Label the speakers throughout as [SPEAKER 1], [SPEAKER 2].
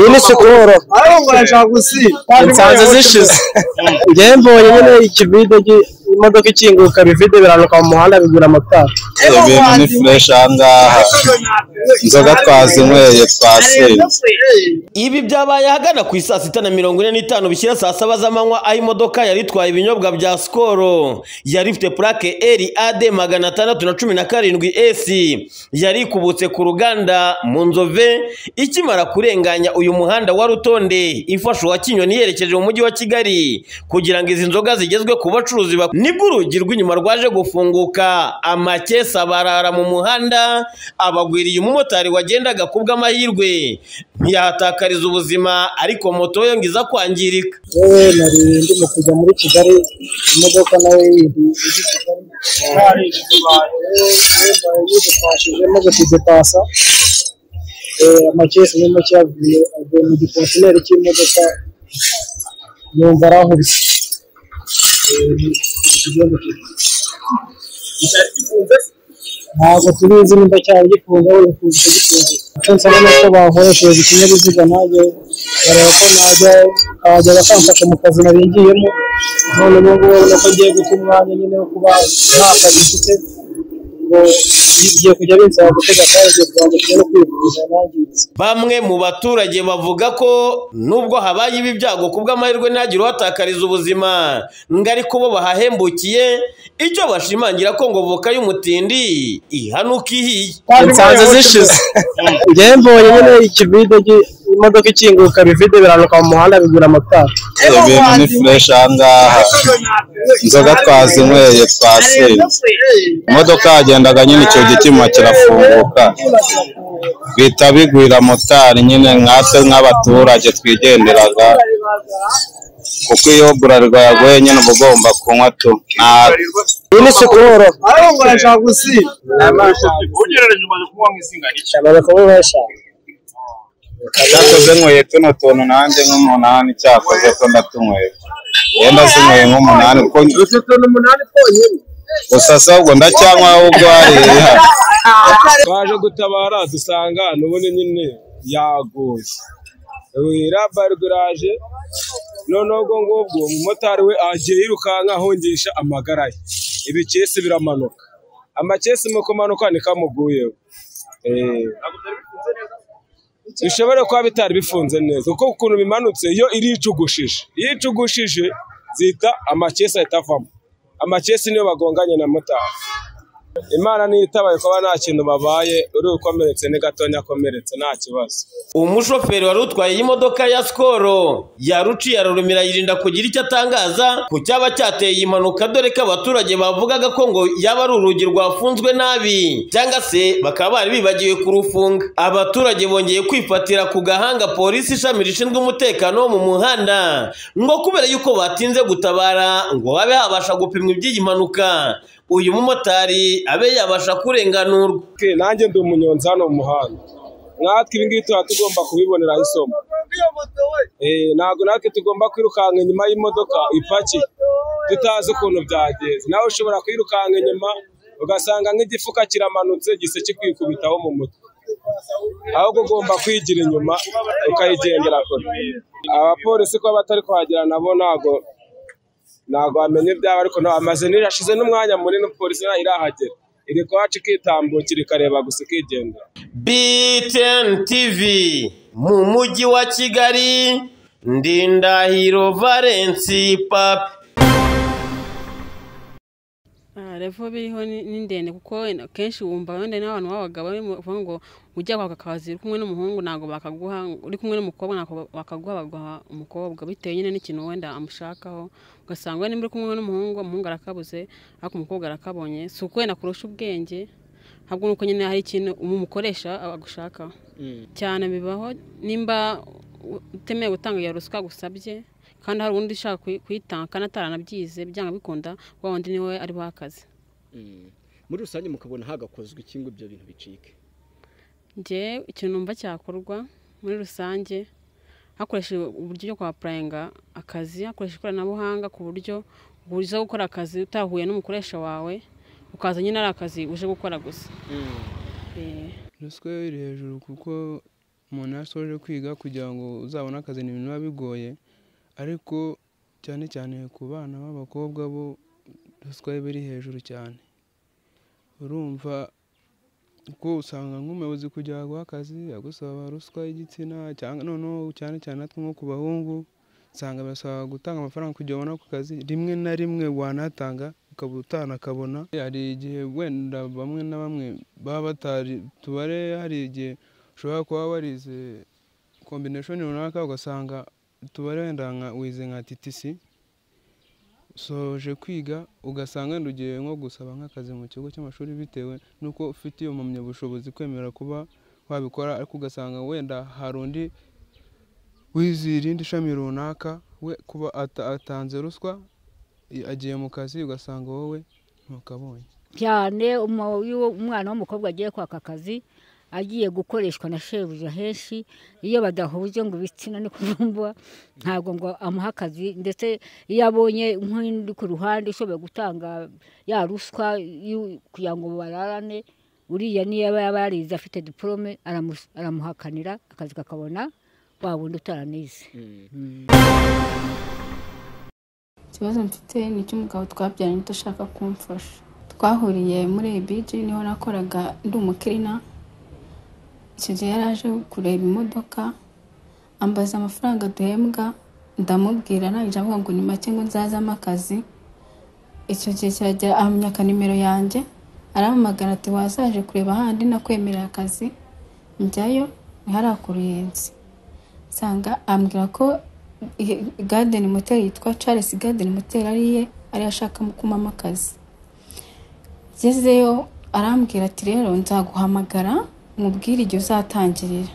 [SPEAKER 1] iyi ni sikoro nsanze zishize njyewe mbonye nyine ikivide gi- imodoka ikinguka bivide biranuka mu muhanda bigura amatara
[SPEAKER 2] ibintu ni fureshi aha ngaha inzoga twazinyweye twasinze
[SPEAKER 3] Ibi byabaye ahagana ku isaa sita na mirongo ine n'itanu bishyira saa saba z'amanywa aho imodoka yari itwaye ibinyobwa bya sikoro yari ifite purake eri ade magana atandatu na cumi na karindwi esi yari ikubutse ku ruganda mu nzove ikimara kurenganya uyu muhanda wa rutonde ifasha uwa kinyoni yerekeje mu mujyi wa kigali kugira ngo izi nzoga zigezwe ku bacuruzi bak- nibwo urugi rw'inyuma rwaje gufunguka amakesi barara mu muhanda abagwiriye umumotari wagendaga ku bw'amahirwe ntiyahatakariza ubuzima ariko moto yo ngo iza kwangirika
[SPEAKER 1] yewe nari ndimo kujya muri kigali imodoka nawe yindi ijya i kigali yidupashijemo gutidepasa amakesi ni make yavuye avuye mu gikontineri cy'imodoka yumva arahubye ntabwo tubizi nimba cyaba gikunze wenda kuza gikunze icyo nsaba ni uko bakoresheje ikinyabiziga nanjye bareba ko najya abajya bakamfasha mu kazi nari ngiyemo none ubu ngubu urabona ko ngiye guta umwanya nyine wo kuba nta kazi mfite ngo ngiye kujya binsaba gutega kandi igihe kubanza kujya no kwivuza nangiritse
[SPEAKER 3] bamwe mu baturage bavuga ko nubwo habaye ibi byago ku bw'amahirwe ntihagire uhatakariza ubuzima ngo ariko bo bahahembukiye icyo bashimangira ko ngo voka y'umutindi ihanuka ihiye
[SPEAKER 1] nsanze zishize njyewe mbonye nyine ikivide gi- imodoka ikinguka bivide biranuka mu muhanda bigura amatara
[SPEAKER 2] ibintu ni fureshi aha ngaha inzoga twazinyweye twasinze imodoka yagendaga nyine icyo gikima kirafunguka bihita bigwira motari nyine nkatwe nk'abaturage twigenderaga kuko iyo burarirwa yaguye nyine uba ugomba kunywa tu nta
[SPEAKER 1] iyi ni sikoro
[SPEAKER 4] ugereranije umaze kunywa mu izinga n'icyo
[SPEAKER 1] cyane bakaba bashaka
[SPEAKER 2] cyakoze nyweye tuno tuntu nanjye nk'umunani cyakoze ko ndatunyweye yenda zinyweye nk'umunani kuko gusa sabwo ndacyanywa ahubwo hariya
[SPEAKER 5] twaje gutabara dusanga n'ubundi nyine yaguye rabari garaje noneho ubwo ngubwo umumotari we agiye yirukanka ahungisha amagara ye ibikesi biramanuka amakesi mu kumanuka niko amuguyeho Eh, bishobora kuba bitari bifunze neza kuko ukuntu bimanutse iyo iricugushije iyo icugushije zihita amakesi ahita avamo amakesi niyo bagonganye na motari imana ntiyitabaye kuba nta kintu babaye uri ukomeretse ni gatonya akomeretse nta kibazo
[SPEAKER 3] umushoferi wari utwaye iyi modoka ya sikoro yaruciye ararumira yirinda kugira icyo atangaza ku cyaba cyateye iyi mpanuka dore ko abaturage bavugaga ko ngo yaba ari urugi rwafunzwe nabi cyangwa se bakaba bari bibagiwe kurufunga abaturage bongeye kwifatira ku gahanga polisi ishami rishinzwe umutekano wo mu muhanda ngo kubera yuko batinze gutabara ngo habe habasha gupimwa iby'iyi mpanuka uyu mumotari abe yabasha kurenganurwa
[SPEAKER 5] Ke, nanjye ndi umunyonzi hano mu muhanda nkatwe ibi ngibi tuba tugomba kubiboneraho isomo Eh, ntabwo natwe tugomba kwirukanka inyuma y'imodoka ipakiye tutazi ukuntu byagenze nawe ushobora kwirukanka inyuma ugasanga nk'igifuka kiramanutse gise kikwikubitaho mu mutwe ahubwo ugomba kwigira inyuma ukayigendera kure abapolisi kuba batari kuhagera nabo ntabwo ntabwo wamenya ibyabo ariko nta- amaze nijoro ashize n'umwanya munini polisi nta- irahagera iri kuhaca ikitambukira ikareba gusa ikigendera
[SPEAKER 3] BTN TV mu mujyi wa Kigali Ndindahiro Valence Papi
[SPEAKER 6] Ah, revo biriho ni ni ndende kuko en- akenshi wumva wenda n'abantu b'abagabo barimo bavuga ngo ujya kwaka akazi uri kumwe n'umuhungu ntabwo bakaguha uri kumwe n'umukobwa ntabwo ba- bakaguha baguha umukobwa bitewe nyine n'ikintu wenda amushakaho ugasanga wenda niba uri kumwe n'umuhungu umuhungu arakabuze ariko umukobwa arakabonye si ukwenda kurusha ubwenge ahubwo nuko nyine hari ikintu umukoresha agushakaho cyane bibaho nimba u- utemewe gutanga iyo ruswa agusabye kandi hari undi ushaka kuyi- kuyitanga kandi ataranabyize byanga bikunda wa wundi niwe ari wakazi
[SPEAKER 7] Mm. muri rusange mukabona hagakozwe iki ngo ibyo bintu bicike
[SPEAKER 6] njye ikintu numva cyakorwa muri rusange hakoreshejwe uburyo bwo kwapurayinga akazi hakoreshejwe ikoranabuhanga ku buryo uza gukora akazi utahuye n'umukoresha wawe ukaza nyine ari akazi uje gukora gusa Eh,
[SPEAKER 8] ruswa yo iri hejuru kuko umuntu yasoje kwiga kugira ngo uzabone akazi ni ibintu biba bigoye ariko cyane cyane ku bana b'abakobwa bo ruswa iba iri hejuru cyane urumva kuko usanga nk'umuyobozi kugira guha akazi agusaba ruswa y'igitsina cyangwa noneho cyane cyane natwe nko ku bahungu usanga basaba gutanga amafaranga kugira ubone ako kazi rimwe na rimwe wanatanga ukaba utanakabona hari igihe wenda bamwe na bamwe baba batari tubare hari igihe ushobora kuba warize kombineshoni runaka ugasanga tubare wenda nka wize nka titisi usoje kwiga ugasanga wenda ugiye nko gusaba nk'akazi mu kigo cy'amashuri bitewe n'uko ufite iyo mpamyabushobozi kwemera kuba wabikora ariko ugasanga wenda hari undi wize irindi shami runaka we kuba ata- atanze ruswa i- agiye mu kazi ugasanga wowe ntukabonye
[SPEAKER 9] cyane umu- iyo umwana w'umukobwa agiye kwaka akazi agiye gukoreshwa na shebuja henshi iyo badahuje ngo ibitsina ni kuyumva ntabwo ngo amuhe akazi ndetse iyo abonye nk'undi ku ruhande ushoboye gutanga ya ruswa y'u- kugira ngo bararane uriya niyo aba yaba yarize afite diporome aramu- aramuhakanira akazi kakabona wa wundi utaranize
[SPEAKER 10] ikibazo mfite ni icy'umugabo twabyaranye udashaka kumfasha twahuriye muri ABG niho nakoraga ndi umukirina icyo gihe yari aje kureba imodoka ambaza amafaranga duhembwa ndamubwira narangije avuga ngo ni make ngo nzazamo akazi icyo gihe kiragera ahamyaka nimero yanjye arampamagara ati wazaje kureba ahandi nakwemerera akazi njyayo ntiharakuruyenzi nsanga ambwira ko i- garden motel yitwa charles garden motel ari iye ariyo ashaka kumama akazi ngezeyo arambwira ati rero nzaguhamagara nkubwire igihe uzatangirira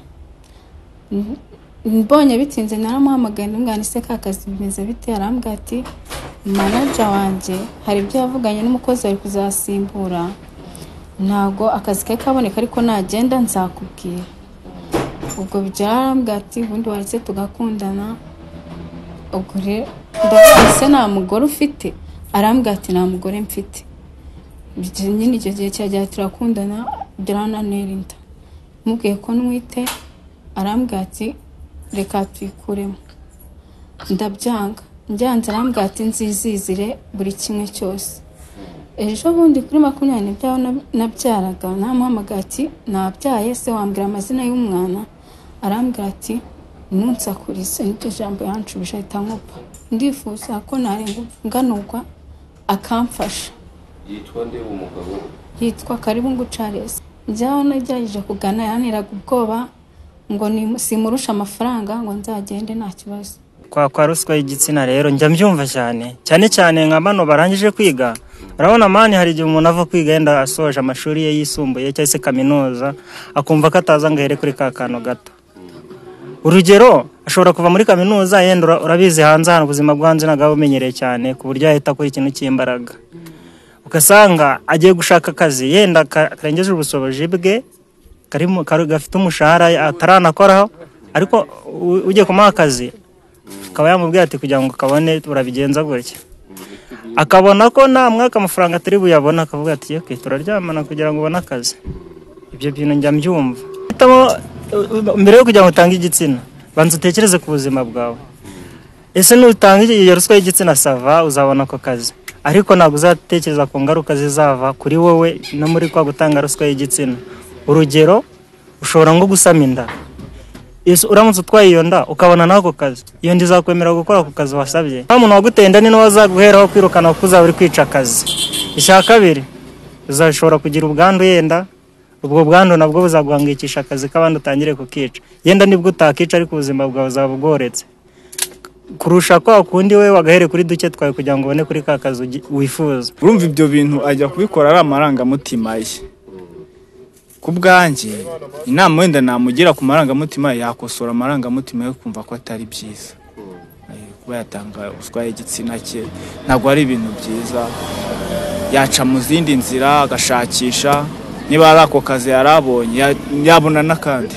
[SPEAKER 10] N- mbonye bitinze naramuhamagaye ndamwana ese ka kazi bimeze bite arambwira ati manaja wanjye hari ibyo yavuganye n'umukozi wari kuzasimbura ntago akazi kari kaboneka ariko nagenda nzakubwira ubwo byarambwa ati ubundi waretse tugakundana ubwo rero ndavuga ese nta mugore ufite arambwira ati nta mugore mfite Icyo- nyine icyo gihe kiragera turakundana byarananera inda mubwiye ko ntwite arambwira ati reka twikuremo ndabyanga mbyanze arambwira ati nzizizire buri kimwe cyose ejo bundi kuri makumyabiri n'ebyiri aho nab- nabyaraga namuhamagaye ati nabyaye se wambwira amazina y'umwana arambwira ati ntunsakurize niryo jambo yanshubije ahita nkupa ndifuza ko narenga nganurwa akamfasha
[SPEAKER 11] yitwa nde uwo mugabo
[SPEAKER 10] yitwa karibungu charles njyaho nagerageje kugana yaniraga ubwoba ngo ni- simurusha amafaranga ngo nzagende nta kibazo
[SPEAKER 12] kwa kwa ruswa y'igitsina rero njya mbyumva cyane cyane cyane nka bano barangije kwiga urabona mani hari igihe umuntu ava kwiga yenda asoje amashuri ye yisumbuye cyangwa se kaminuza akumva ko ataza ngo ahere kuri ka kantu gato urugero ashobora kuva muri kaminuza yenda ura- urabizi hanze hano ubuzima bwo hanze ntabwo aba bumenyereye cyane ku buryo yahita akora ikintu cy'imbaraga ugasanga agiye gushaka akazi yenda ka- karengeje ubushobozi bwe karimo kari- gafite umushahara ataranakoraho ariko u- ugiye kumuha akazi akaba yamubwira ati kugira ngo kabone urabigenza gutya akabona ko nta mwaka amafaranga atari buyabona akavuga ati yoke turaryamana kugira ngo ubone akazi ibyo bintu njya mbyumva hitamo uh, mbere yo kugira ngo utange igitsina banza utekereze ku buzima bwawe ese nutanga iyo ruswa y'igitsina sava uzabona ako kazi ariko ntabwo uzatekereza ku ngaruka zizava kuri wowe no muri kwa gutanga ruswa y'igitsina urugero ushobora nko gusama inda Yes, uramutse utwaye iyo nda ukabona n'ako kazi iyo nda izakwemerera gukora ako kazi wasabye nta muntu waguteye inda ni nawe azaguheraho kwirukana kuko uzaba uri kwica akazi icya kabiri uzashobora kugira ubwandu yenda ubwo bwandu nabwo buzaguhangikisha akazi k'abandi utangire kukica yenda nibwo utakica ariko ubuzima bwawe buzaba bworetse kurusha kwa kundi we wagahere kuri duke twawe kugira ngo ubone kuri ka kazi ugi- wifuza
[SPEAKER 13] urumva ibyo bintu ajya kubikora ari amarangamutima ye ku bwanjye inama wenda namugira ku marangamutima ye yakosora amarangamutima ye kumva ko atari byiza Eh, kuba yatanga ruswa y'igitsina cye ntabwo ari ibintu byiza yaca mu zindi nzira agashakisha niba ari ako kazi yari abonye ya- yabona n'akandi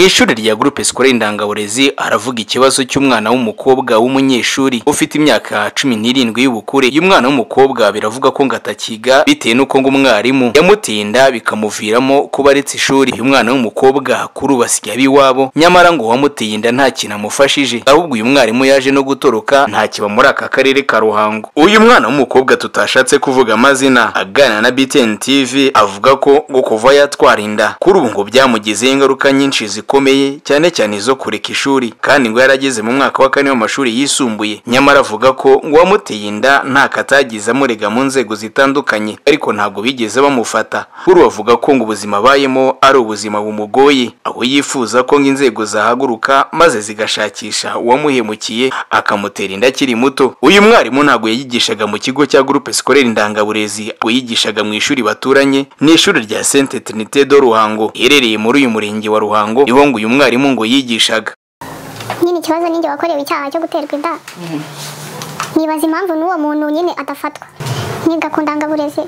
[SPEAKER 14] ishuri rya groupe scolaire indangaburezi aravuga ikibazo cy'umwana w'umukobwa w'umunyeshuri ufite imyaka cumi n'irindwi y'ubukure uyu mwana w'umukobwa biravuga ko ngo atakiga bitewe n'uko ngo umwarimu yamutinda bikamuviramo kuba aretse ishuri uyu mwana w'umukobwa kuri ubu asigaye aba iwabo nyamara ngo uwamuteye inda nta kintu amufashije ahubwo uyu mwarimu yaje no gutoroka nta kiba muri aka karere ka ruhango uyu mwana w'umukobwa tutashatse kuvuga amazina aganira na btn tv avuga ko ngo kuva yatwara inda kuri ubu ngo byamugizeho ingaruka nyinshi zikomeye cyane cyane izo kureka ishuri kandi ngo yarageze mu mwaka wa kane w'amashuri yisumbuye nyamara avuga ko ngo uwamuteye inda nta katagize amurega mu nzego zitandukanye ariko ntabwo bigeze bamufata kuri ubu avuga ko ngo ubuzima abayemo ari ubuzima bumugoye aho yifuza ko ngo inzego zahaguruka maze zigashakisha uwamuhemukiye akamutera inda akiri muto uyu mwarimu ntabwo yayigishaga mu kigo cya groupe scolaire indangaburezi ahubwo yigishaga mu ishuri baturanye ni ishuri rya sainte trinité de ruhango iherereye muri uyu murenge wa ruhango niho ngo uyu mwarimu ngo yigishaga
[SPEAKER 15] nyine ikibazo ninjye wakorewe icyaha cyo guterwa inda nibaza impamvu n'uwo muntu nyine adafatwa niga ku ndangaburezi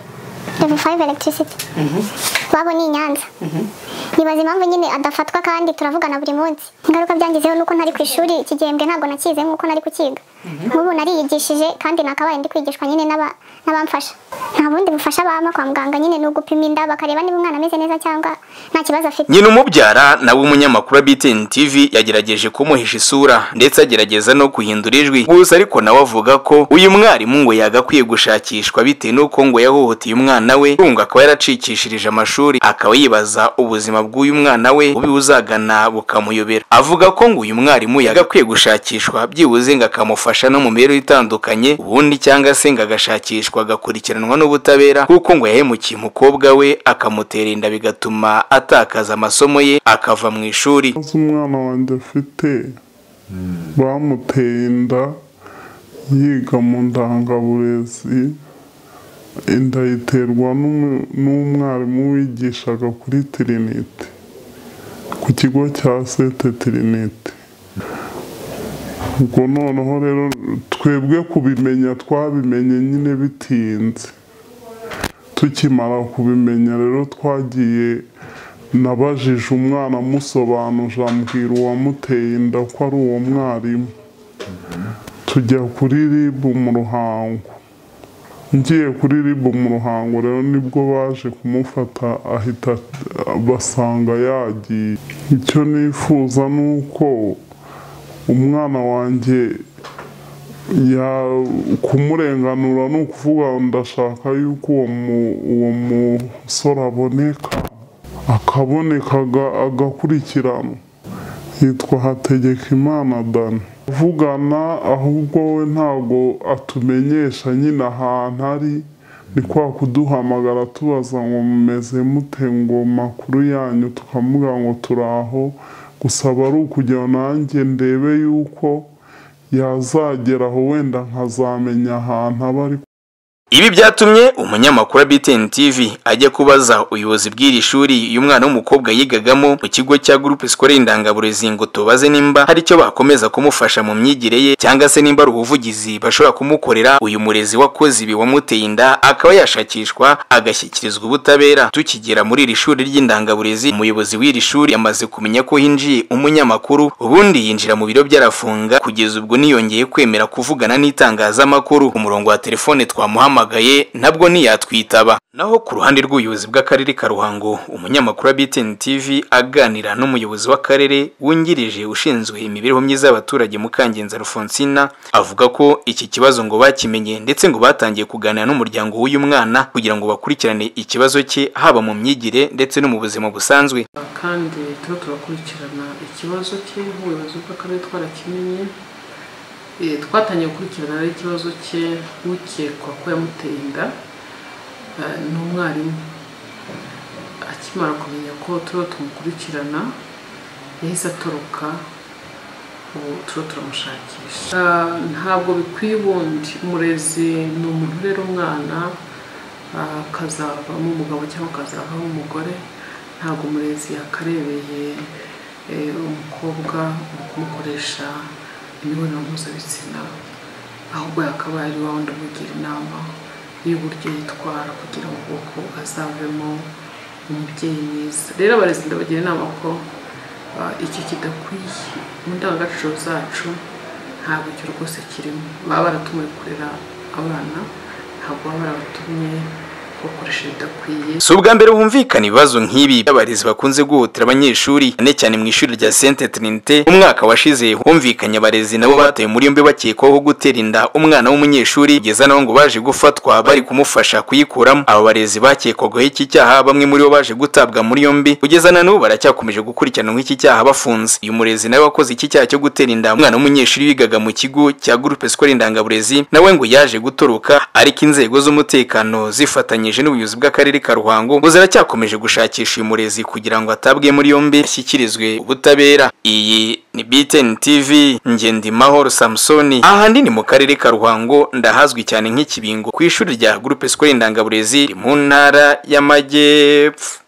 [SPEAKER 15] level 5 electricity wabo ni i nyanza nibaza impamvu nyine adafatwa kandi turavugana buri munsi ingaruka byangezeho nuko ntari ku ishuri iki gihembwe ntabwo nakize nk'uko nari kukiga nk'ubu nariyigishije kandi nakabaye ndi kwigishwa nyine n'aba- n'abamfasha nta bundi bufasha bama kwa muganga nyine ni ugupima inda bakareba niba umwana ameze neza cyangwa nta kibazo afite
[SPEAKER 14] nyina umubyara nawe umunyamakuru wa btn tv yagerageje kumuhisha isura ndetse agerageza no guhindura ijwi gusa ariko nawe avuga ko uyu mwarimu ngo yagakwiye gushakishwa bitewe n'uko ngo yahohoteye umwana we ngo akaba yaracikishirije amashuri akaba yibaza ubuzima bw'uyu mwana we bubi buzagana bukamuyobera avuga ko ngo uyu mwarimu yagakwiye gushakishwa byibuze ngo akamufasha no mu mibereho itandukanye ubundi cyangwa se ngo agashakishwa agakurikiranwa n'ubutabera kuko ngo yahemukiye umukobwa we akamutera inda bigatuma atakaza amasomo ye akava mu ishuri
[SPEAKER 16] ikibazo umwana wanjye afite bamuteye inda yiga mu ndangaburezi inda yiterwa n'umu- n'umwarimu wigishaga kuri tirinite ku kigo cya sete tirinite ubwo noneho rero twebwe kubimenya twabimenye nyine bitinze tukimara kubimenya rero twagiye nabajije umwana amusobanuje ambwira uwamuteye inda ko ari uwo mwarimu tujya kuri ribu mu ruhango ngiye kuri ribu mu ruhango rero nibwo baje kumufata ahita basanga yagiye icyo nifuza ni uko umwana wanjye ya- kumurenganura ni ukuvuga ndashaka yuko uwo mu- uwo musore aboneka akaboneka aga- agakurikiranwa yitwa hategekimana dani avugana ahubwo we ntabwo atumenyesha nyine ahantu ari ni kwa kuduhamagara tubaza ngo mumeze mute ngo makuru yanyu tukamuga ngo turaho gusa aba ari ukugira nanjye ndebe yuko yazagera aho wenda nkazamenya ahantu aba ari
[SPEAKER 14] Ibi byatumye umunyamakuru wa BTN TV ajya kubaza ubuyobozi bw'iri shuri uyu mwana w'umukobwa yigagamo mu kigo cya groupe scolaire indangaburezi ngo tubaze nimba hari icyo bakomeza kumufasha mu myigire ye cyangwa se nimba ari ubuvugizi bashobora kumukorera uyu murezi wakoze ibi wamuteye inda akaba yashakishwa agashyikirizwa ubutabera tukigera muri iri shuri ry'indangaburezi umuyobozi w'iri shuri yamaze kumenya ko hinjiye umunyamakuru ubundi yinjira mu biro by'arafunga kugeza ubwo niyongeye kwemera kuvugana n'itangazamakuru ku murongo wa telefone twamuhamagaye nabwo ntiyatwitaba naho ku ruhande rw'ubuyobozi bw'akarere ka ruhango umunyamakuru wa btn tv aganira n'umuyobozi w'akarere wungirije ushinzwe imibereho myiza y'abaturage mukangenza rufonsina avuga ko iki kibazo ngo bakimenye ndetse ngo batangiye kuganira n'umuryango w'uyu mwana kugira ngo bakurikirane ikibazo cye haba mu myigire ndetse no mu buzima busanzwe
[SPEAKER 17] kandi tuba turakurikirana ikibazo cye nk'ubuyobozi bw'akarere twarakimenye Eh, twatangiye gukurikirana rero ikibazo cye ukekwa ko yamuteye inda eh, ni umwarimu akimara kumenya ko tuba tumukurikirana yahise atoroka ubu tuba turamushakisha Ah, ntabwo bikwiye ubundi umurezi ni umuntu urera umwana ah, akazavamo umugabo cyangwa akazavamo umugore ntabwo umurezi yakarebeye eh, umukobwa mu kumukoresha imibonano mpuzabitsina ahubwo yakabaye ari wa wundi umugira inama y'uburyo yitwara kugira ngo ubwoko azavemo umubyeyi mwiza rero abarezi ndabagira inama ko iki kidakwiye mu ndangagaciro zacu ntabwo icyo rwose kirimo baba baratumiwe kurera abana ntabwo baba barabatumye gukoresha ibidakwiye
[SPEAKER 14] si ubwa mbere humvikana ibibazo nk'ibi by'abarezi bakunze guhutira abanyeshuri cyane cyane mu ishuri rya sente trinite umwaka washize humvikanye abarezi nabo batawe muri yombi bakekwaho gutera inda umwana w'umunyeshuri kugeza nabo ngo baje gufatwa bari kumufasha kuyikuramo aba barezi bakekwagaho iki cyaha bamwe muri bo baje gutabwa muri yombi kugeza na n'ubu baracyakomeje gukurikiranwa iki cyaha bafunze uyu murezi nawe wakoze iki cyaha cyo gutera inda umwana w'umunyeshuri wigaga mu kigo cya gurupe sikora indangaburezi nawe ngo yaje gutoroka ariko inzego z'umutekano zifatanyije bafatanyije n'ubuyobozi bw'akarere ka Ruhango ngo ziracyakomeje gushakisha uyu murezi kugira ngo atabwe muri yombi ashyikirizwe ubutabera iyi ni BTN TV Ngendimahoro Samsoni ahandi ni mu karere ka Ruhango ndahazwi cyane nk'ikibingo ku ishuri rya Groupe Scolaire Indangaburezi mu ntara y'Amajyepfo